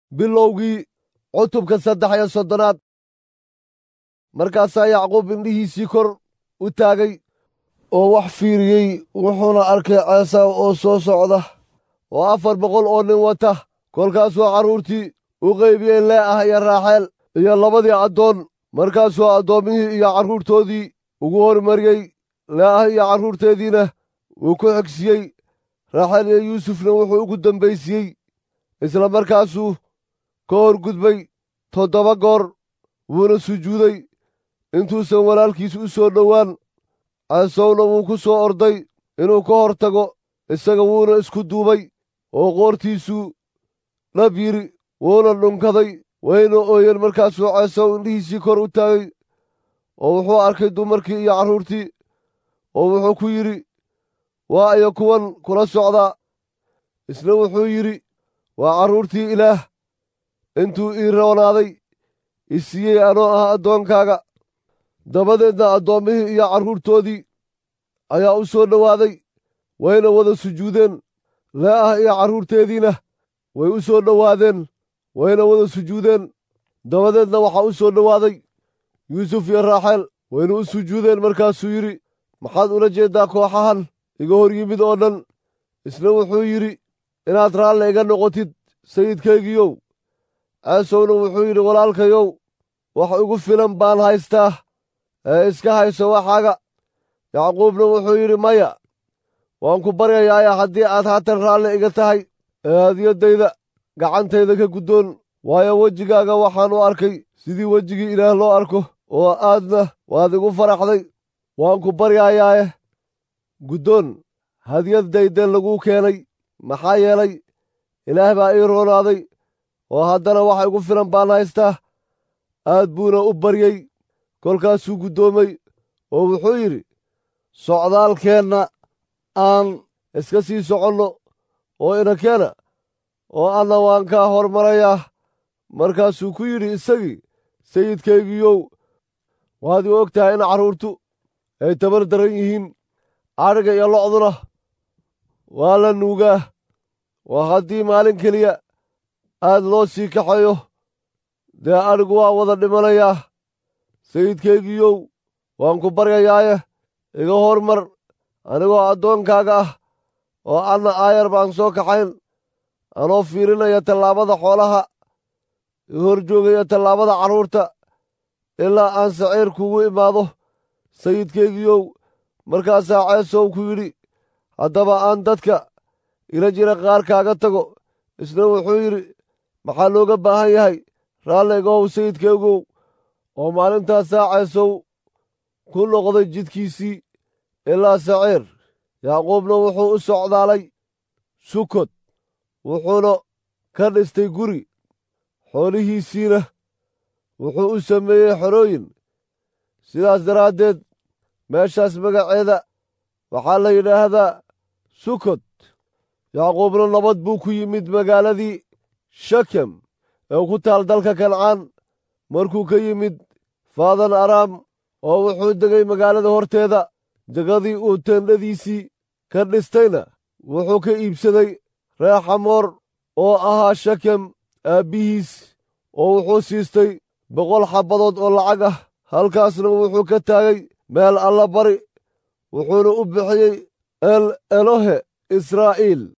bilowgii cutubka saddex iyo soddonaad markaasaa yacquub indhihiisii kor u taagay oo wax fiiriyey wuxuuna arkay ceesaw oo soo socda oo afar boqol oo nin wata kolkaasuu carruurtii u qaybiyey lee'ah iyo raaxeel iyo labadii addoon markaasuu addoommihii iyo carruurtoodii ugu hormariyey lee'ah iyo carruurteediina wuu ku xigsiiyey raaxeel iyo yuusufna wuxuu ugu dambaysiiyey isla markaasuu ka hor gudbay toddoba goor wuuna sujuuday intuusan walaalkiis u soo dhowaan ceesowna wuu ku soo orday inuu ka hor tago isaga wuuna isku duubay oo qoortiisuu dhab yidhi wuuna dhunkaday wayna ooyeen markaasuu ceesow indhihiisii kor u taagay oo wuxuu arkay dumarkii iyo carruurtii oo wuxuu ku yidhi waa aya kuwan kula socdaa isna wuxuu yidhi waa carruurtii ilaah intuu ii roonaaday i siiyey anoo ah addoonkaaga dabadeedna addoommihii iyo carruurtoodii ayaa u soo dhowaaday wayna wada sujuudeen lee'ah iyo carruurteediina way u soo dhowaadeen wayna wada sujuudeen dabadeedna waxaa u soo dhowaaday yuusuf iyo raaxeel wayna u sujuudeen markaasuu yidhi maxaad ula jeeddaa kooxahan iga hor yimid oo dhan isna wuxuu yidhi inaad raalle iga noqotid sayidkaygiyow ceesowna wuxuu yidhi walaalkayow wax igu filan baan haystaa ee iska hayso waxaaga yacquubna wuxuu yidhi maya waan ku baryayaaye haddii aad haatan raalle iga tahay ee hadiyaddayda gacantayda ka guddoon waayo wejigaaga waxaan u arkay sidii wejigii ilaah loo arko oo aadna waad igu faraxday waan ku baryayaaye guddoon hadiyaddaydeen laguu keenay maxaa yeelay ilaah baa ii roonaaday oo haddana waxa igu filan baan haystaa aad buuna u baryey kolkaasuu guddoomay oo wuxuu yidhi socdaalkeenna aan iska sii soconno oo inakeena oo anna waan kaa hormarayaa markaasuu ku yidhi isagii sayidkaygiiyow waad i og tahay in carruurtu ay tabar daran yihiin adhiga iyo lo'duna waa la nuugaa waa haddii maalin keliya aad loo sii kaxayo dee adhigu waa wada dhimanayaa sayidkaygiiyow waan ku baryayaaye iga hormar anigoo addoonkaaga ah oo anna aayar baan soo kaxayn anoo fiirinaya tallaabada xoolaha i hor joogaya tallaabada carruurta ilaa aan saciir kugu imaado sayidkaygiiyow markaasaa ceesow ku yidhi haddaba aan dadka ila jira qaar kaaga tago isna wuxuu yidhi maxaa looga baahan yahay raalligahow sayidkaygow oo maalintaasaa ceesow ku noqday jidkiisii ilaa saciir yacquubna wuxuu u socdaalay sukod wuxuuna ka dhistay guri xoolihiisiina wuxuu u sameeyey xorooyin sidaas daraaddeed meeshaas magaceeda waxaa la yidhaahdaa sukod yacquubna nabad buu ku yimid magaaladii shakem ee ku taal dalka kancaan markuu ka yimid faadan araam oo wuxuu degay magaalada horteeda degadii uu teendhadiisii ka dhistayna wuxuu ka iibsaday reer xamoor oo ahaa shakem aabbihiis oo wuxuu siistay boqol xabbadood oo lacag ah halkaasna wuxuu ka taagay meel alla bari wuxuuna u bixiyey el elohe israa'iil